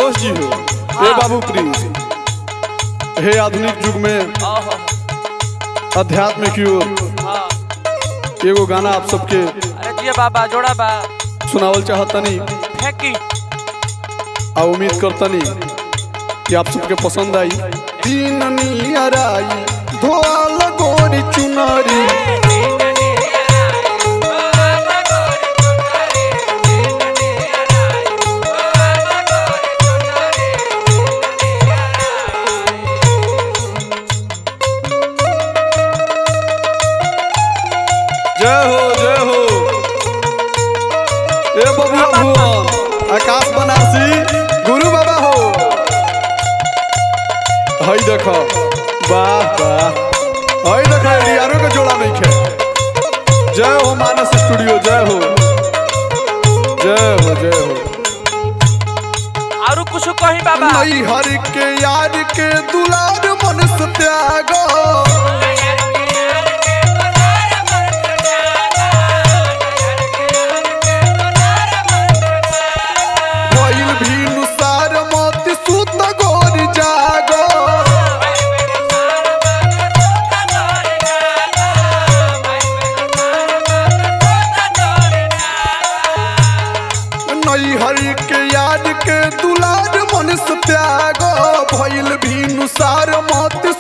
संतोष जी हो हे बाबू प्रिंस हे आधुनिक युग में ओहो अध्यात्म की ओर हाँ एगो गाना आप सबके अरे जिया बाबा जोड़ा बा सुनावल चाहतनी फेंकी आ उम्मीद करतनी कि आप सबके पसंद आई तीन नियराई धोल गोरी चुनरी जय हो जय हो ए बबुआ भुवन आकाश बनारसी गुरु बाबा हो हई देख वाह वाह हई देख यारो के जोड़ा नहीं खे जय हो मानस स्टूडियो जय हो जय हो जय हो और कुछ कही बाबा नई हर के यार के दुलार मन से त्याग भइल भी नुसार मोती सुत गोर जागो नई हरि के याद के दुलार मन से त्यागो भइल भी नुसार मत